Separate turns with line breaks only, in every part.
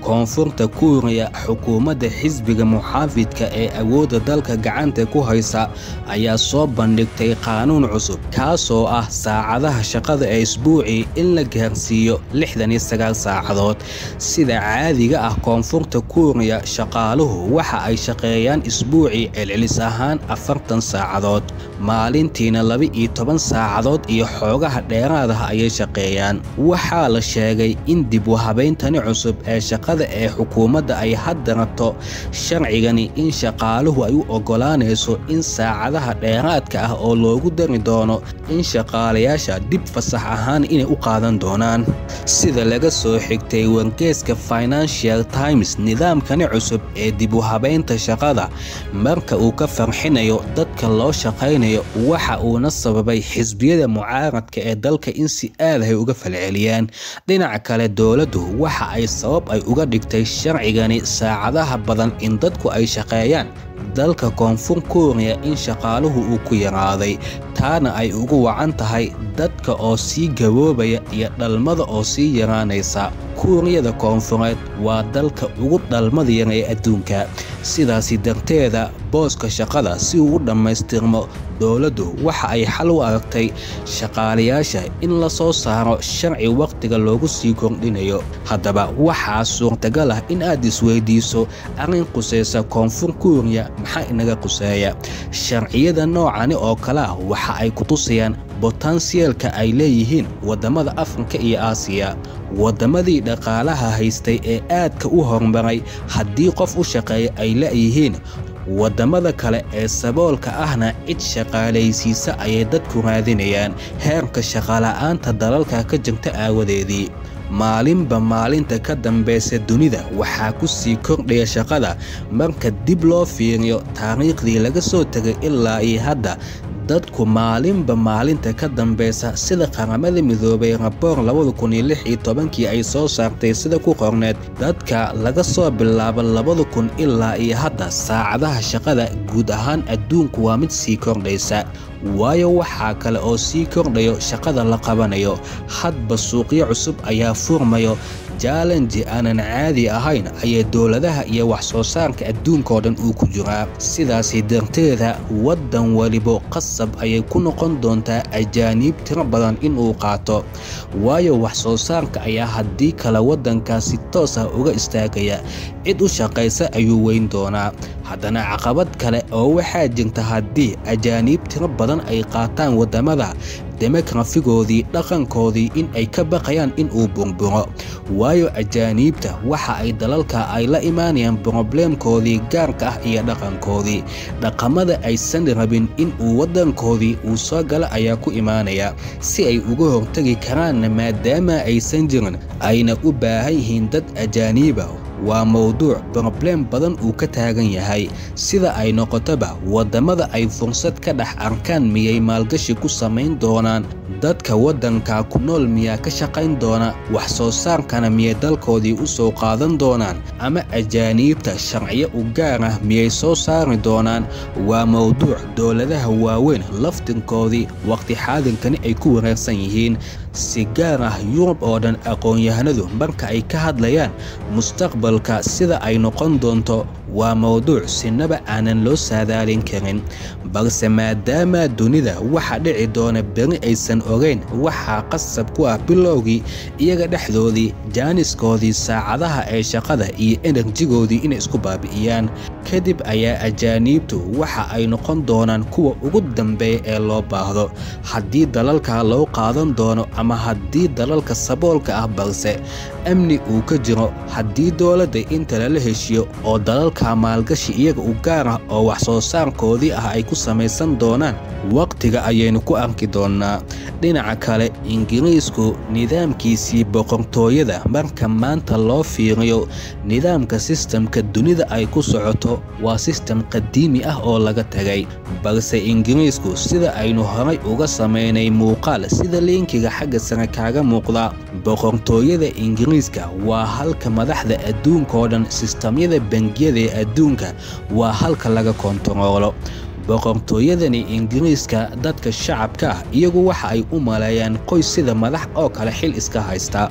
koonfurta kuuriya xukuumadda xisbiga muxaafidka ee awoodda dalka gacanta ku haysa ayaa soo bandhigtay qaanuun cusub kaasoo ah saacadaha shaqada ee isbuucii in la gaarsiiyo lixdan iyo sagaal saacadood sida caadiga ah koonfurta kuuriya shaqaaluhu waxa ay shaqeeyaan isbuucii celcelis ahaan afartan saacadood maalintiina laba-iyo toban saacadood iyo xoogaha dheeraadaha ayay shaqeeyaan waxaa la sheegay in dib u habayntani cusub ee shaqada ee xukuumadda ay hadda rabto sharcigani in shaqaaluhu ay u oggolaanayso in saacadaha dheeraadka ah oo loogu dari doono in shaqaalayaasha dib fasax ahaan inay u qaadan doonaan sida laga soo xigtay wargeeska financial times nidaamkani cusub ee dib u habaynta shaqada marka uu ka farxinayo dadka loo shaqaynayo waxa uuna sababay xisbiyada mucaaradka ee dalka in si aadahay uga falceliyaan dhinaca kale dowladdu waxa ay sabab ay uga dhigtay sharcigani saacadaha badan in dadku ay shaqeeyaan dalka koonfur kuuriya in shaqaaluhu uu ku yaraaday taana ay ugu wacan tahay dadka oo sii gaboobaya iyo dhalmada oo sii yaraanaysa kuuriyada koonfureed waa dalka ugu dhalmada yar ee adduunka sidaasi darteeda booska shaqada si uu u dhammaystirmo dowladdu waxa ay xal u aragtay shaqaalayaasha in la soo saaro sharci wakhtiga loogu sii kordhinayo haddaba waxaa suurtagal ah in aad isweydiiso arrin qusaysa koonfur kuuriya maxaa inaga quseeya sharciyada noocani oo kale ah waxa ay ku tusayaan botansiyeelka ay leeyihiin waddamada afrika iyo aasiya waddamadii dhaqaalaha haystay ee aadka u horumaray haddii qof u shaqeeya ay la'yihiin waddamada kale ee saboolka ahna cid shaqaalaysiisa ayay dadku raadinayaan heerka shaqala'aanta dalalka ka jirta aawadeedii maalinba maalinta ka dambaysa dunida waxaa ku sii kordhaya shaqada marka dib loo fiiriyo taariikhdii laga soo tegay ilaa iyo hadda dadku maalinba maalinta ka dambaysa sida qaramada midoobay raboor labada kun iyo lix iyo tobankii ay soo saartay sida ku qorneed dadka laga soo bilaabo labada kun ilaa iyo hadda saacadaha shaqada guud ahaan adduunku waa mid sii kordhaysa waayo waxaa kale oo sii kordhayo shaqada la qabanayo hadba suuqyo cusub ayaa furmayo jaalenji aanan caadi ahayn ayay dowladaha iyo wax soo saarka adduunkaoo dhan uu ku jiraa sidaasi darteeda waddan welibo qasab ayay ku noqon doontaa ajaaniib tiro badan inuu qaato waayo wax soo saarka ayaa haddii kale waddankaasi toos ah uga istaagaya cid u shaqaysa ayuu weyn doonaa haddana caqabad kale oo waxaa jirta haddii ajaaniib tiro badan ay qaataan waddamada demografigoodii dhaqankoodii in ay ka baqayaan in uu burburo waayo ajaaniibta waxa ay dalalka ay la imaanayaan brobleemkoodii gaarka ah iyo dhaqankoodii dhaqamada aysan rabin in uu waddankoodii uu soo gala ayaa ku imaanaya si ay uga hortegi karaanna maadaama aysan jirin ayna u baahan yihiin dad ajaaniiba waa mowduuc brobleem badan uu ka taagan yahay sida ay noqotoba waddamada ay fursad ka dhex arkaan miyay maalgashi ku samayn doonaan dadka waddanka ku nool miyaa ka shaqayn doona wax soo saarkana miyay dalkoodii u soo qaadan doonaan ama ajaaniibta sharciyo u gaar ah miyay soo saari doonaan waa mowduuc dowladaha waaweyn laftinkoodii waqti xaadinkani ay ku wareersan yihiin si gaar ah yurub oo dhan aqoon-yahanadu marka ay ka hadlayaan mustaqbalka sida ay noqon doonto waa mowduuc sinaba aanan loo saadaalin karin balse maadaama dunida waxa dhici doona beri aysan ogayn waxaa qasab ku ah bilowgii iyaga dhexdoodii jaaniskoodii saacadaha ee shaqada iyo enerjigoodii inay isku baabi'iyaan kadib ayaa ajaaniibtu waxa ay noqon doonaan kuwa ugu dambeeya ee loo baahdo haddii dalalka loo qaadan doono ama haddii dalalka saboolka ah balse amni uu ka jiro haddii dowladda inta lala heshiyo oo dalalka maalgashi iyaga u gaar ah oo wax soo saarkoodii ah ay ku samaysan doonaan wakhtiga ayaynu ku arki doonnaa dhinaca kale ingiriisku nidaamkiisii boqortooyada marka maanta loo fiiriyo nidaamka sistamka dunida ay ku socoto waa sistem qadiimi ah oo laga tegay balse ingiriisku sida aynu horay uga samaynay muuqaal sida liinkiga xagga sare kaaga muuqda boqortooyada ingiriiska waa halka madaxda adduunkaoo dhan sistamyada bangiyada ee adduunka waa halka laga kontaroolo boqortooyadani ingiriiska dadka shacabka ah iyagu waxa ay u maleeyaan qoys sida madax oo kale xil iska haysta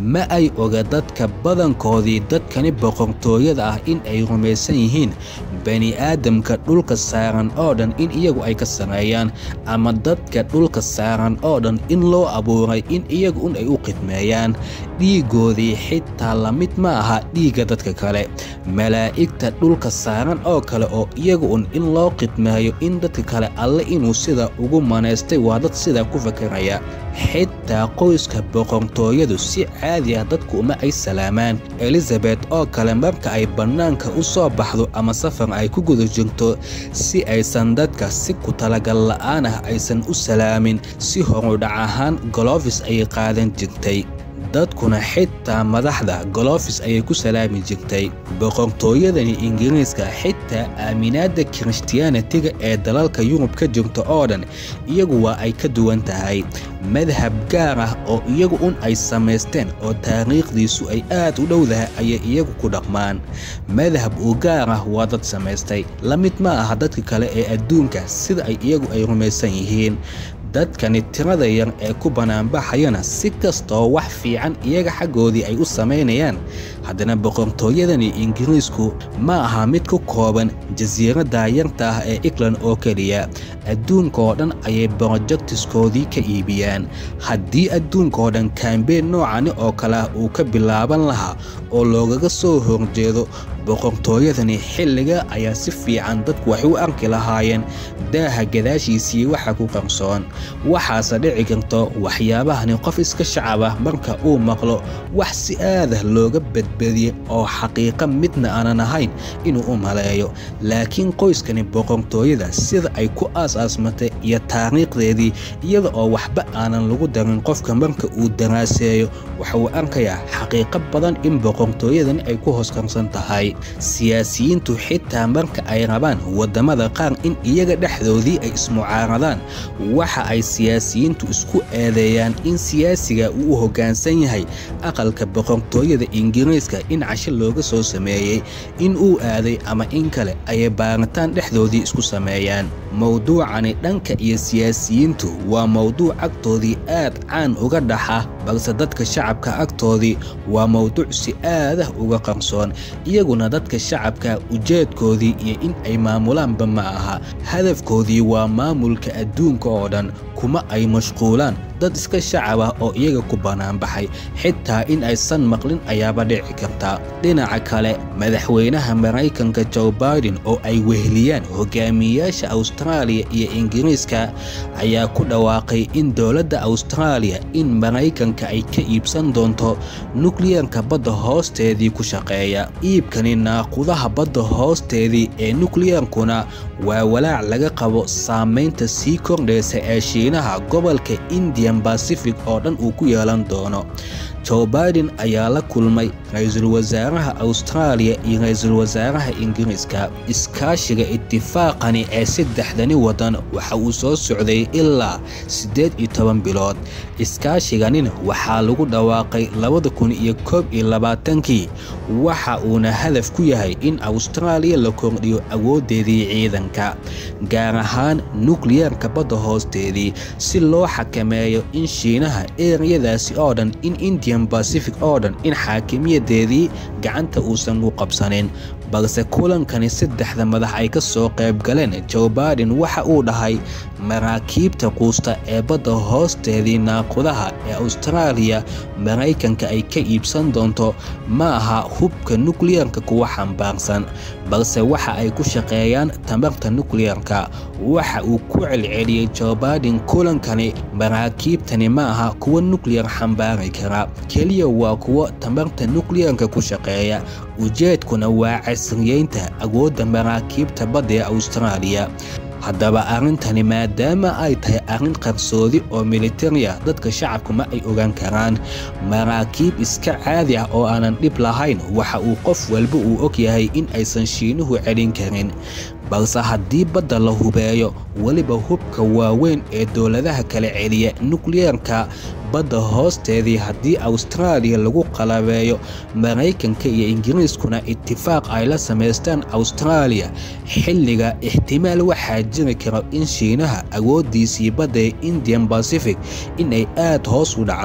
ma ay oga dadka badankoodii dadkani boqortooyada ah in ay rumaysan yihiin bani aadamka dhulka saaran oo dhan in iyagu ay ka sameeyaan ama dadka dhulka saaran oo dhan in loo abuuray in iyagu un ay u khidmeeyaan dhiigoodii xitaa la mid ma aha dhiigga dadka kale malaa'igta dhulka saaran oo kale oo iyagu un in loo khidmeeyo in dadka kale alle inuu sida ugu manaystay waa dad sidaa ku fakaraya xitaa qoyska boqortooyadu si caadi ah dadku uma ay salaamaan elizabet oo kale marka ay bannaanka u soo baxdo ama safar ay ku guda jirto si aysan dadka si ku talagal la'aan ah aysan u salaamin si horudhac ahaan golofis ayay qaadan jirtay dadkuna xitaa madaxda golofis ayay ku salaami jirtay boqortooyadani ingiriiska xitaa aaminaadda kirishtiyaanitiga ee dalalka yurub ka jirta oo dhan iyagu waa ay ka duwan tahay madhab gaar ah oo iyagu un ay samaysteen oo taariikhdiisu ay aad u dhowdahay ayay iyagu ku dhaqmaan madhab u gaar ah waa dad samaystay la mid ma aha dadka kale ee adduunka sida ay iyagu ay rumaysan yihiin dadkani tirada yar ee ku banaanbaxayana si kastoo wax fiican iyaga xaggoodii ay u samaynayaan haddana boqortooyadani ingiriisku ma aha mid ku kooban jasiiradda yarta ah ee england oo keliya adduunka oo dhan ayay brojektiskoodii ka iibiyaan haddii adduunka oo dhan kambeyn noocani oo kale ah uu ka bilaaban lahaa oo loogaga soo horjeedo boqortooyadani xilliga ayaa si fiican dadku waxay u arki lahaayeen daaha gadaashiisii waxa ku qarsoon waxaase dhici karto waxyaabahani qof iska shacab ah marka uu maqlo wax si aadah looga badbadiyey oo xaqiiqa midna aanan ahayn inuu u maleeyo laakiin qoyskani boqortooyada sida ay ku aas-aasmatay iyo taariikhdeedii iyada oo waxba aanan lagu darin qofka marka uu daraaseeyo waxa uu arkayaa xaqiiqo badan in boqortooyadani ay ku hooskarsan tahay siyaasiyiintu xitaa marka ay rabaan waddamada qaar in iyaga dhexdoodii ay ismucaaradaan waxa ay siyaasiyiintu isku eedeeyaan in siyaasiga uu u hoggaansan yahay aqalka boqortooyada ingiriiska in casho looga soo sameeyey in uu aaday ama in kale ayay baaritaan dhexdoodii isku sameeyaan mowduucani dhanka iyo siyaasiyiintu waa mowduuc agtoodii aad caan uga dhaxa balse dadka shacabka agtoodii waa mowduuc si aadah uga qarsoon iyaguna dadka shacabka ujeedkoodii iyo in ay maamulaanba ma aha hadafkoodii waa maamulka adduunka oo dhan kuma ay mashquulaan dad iska shacab ah oo iyaga ku banaanbaxay xitaa in aysan maqlin ayaaba dhici karta dhinaca kale madaxweynaha maraykanka joe baiden oo ay weheliyaan hogaamiyeyaasha awstaraaliya iyo ingiriiska ayaa ku dhawaaqay in dowladda awstaraaliya in maraykanka ay ka iibsan doonto nukliyarka badda hoosteedii ku shaqeeya iibkani naaqudaha badda hoosteedii ee nukliyarkuna waa walaac laga qabo saamaynta sii kordhaysa ee shiinaha gobolka indian bacific oo dhan uu ku yeelan doono joe baiden ayaa la kulmay ra-iisul wasaaraha awstaraaliya iyo ra-iisul wasaaraha ingiriiska iskaashiga itifaaqani ee saddexdani waddan waxa uu soo socday ilaa siddeed iyo toban bilood iskaashiganin waxaa lagu dhawaaqay labada kun iyo koob iyo labaatankii waxa uuna hadaf ku yahay in awstaraaliya la kordhiyo awooddeedii ciidanka gaar ahaan nukliyarka badda hoosteedii si loo xakameeyo in shiinaha ereyadaasi oo dhan in indian bacific oo dhan in xaakimiyadeedii gacanta uusan u qabsanin balse kulankani saddexda madax ay ka soo qayb galeen joe baiden waxa uu dhahay maraakiibta quusta ee badda hoosteedii naaqudaha ee awstaraaliya maraykanka ay ka iibsan doonto ma aha hubka nukliyarka kuwa xambaarsan balse waxa ay ku shaqeeyaan tamarta nukliyarka waxa uu ku celceliyey joe baiden kulankani maraakiibtani ma aha kuwa nukliyar xambaari kara keliya waa kuwa tamarta nukliyarka ku shaqeeya ujeedkuna waa casriyeynta awoodda maraakiibta badda ee awstaraaliya haddaba arrintani maadaama ay tahay arrin qarsoodi oo militariya dadka shacabku ma ay ogaan karaan maraakiib iska caadi ah oo aanan dhib lahayn waxa uu qof walba uu og yahay in aysan shiinuhu celin karin balse haddii badda la hubeeyo weliba hubka waaweyn ee dowladaha kala celiya nukliyarka badda hoosteedii haddii awstaraaliya lagu qalabeeyo maraykanka iyo ingiriiskuna itifaaq ay la samaystaan awstaraaliya xilliga ixtimaal waxaa jiri kara in shiinaha awooddiisii badda ee indian bacific in ay aad hoos u dhacdo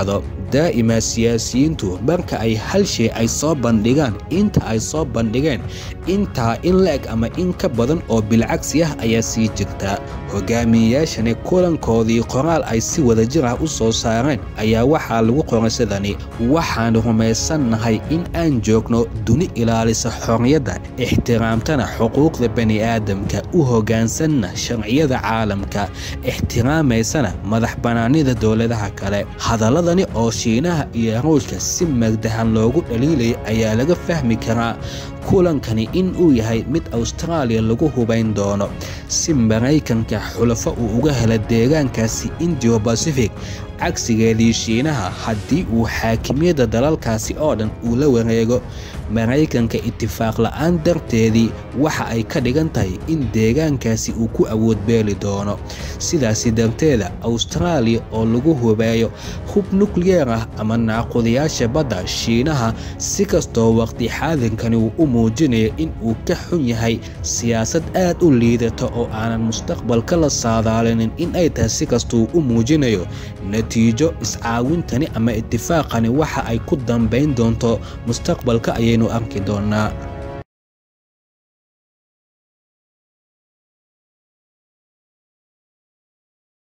daa'ima siyaasiyiintu marka ay hal shay ay soo bandhigaan inta ay soo bandhigeen intaa in la-eg ama in ka badan oo bilcagsi ah ayaa sii jirta hogaamiyeyaashani kulankoodii qoraal ay si wadajir ah u soo saareen ayaa waxaa lagu qoray sidani waxaan rumaysannahay in aan joogno duni ilaalisa xorriyadda ixtiraamtana xuquuqda bani'aadamka u hoggaansanna sharciyada caalamka ixtiraamaysana madax bannaanida dowladaha kale hadaladani oo shiinaha iyo ruushka si magdahan loogu dhaliilaya ayaa laga fahmi karaa kulankani in uu yahay mid awstaraaliya lagu hubayn doono si maraykanka xulafo uu uga hela deegaankaasi indiyo bacific cagsigeedii shiinaha haddii uu xaakimiyadda dalalkaasi oo dhan uu la wareego maraykanka itifaaq la'aan darteedii waxa ay ka dhigan tahay in deegaankaasi uu ku awood beeli doono sidaasi darteeda awstaraaliya oo lagu hubeeyo hub nukliyeer ah ama naaqudayaasha badda shiinaha si kastoo waqti xaadinkani uu u muujinayo in uu ka xun yahay siyaasad aad u liidata oo aanan mustaqbalka la saadaalinin in ay tahay si kastuu u muujinayo natiijo iscaawintani ama itifaaqani waxa ay ku dambayn doonto mustaqbalka ayaynu arki doonaa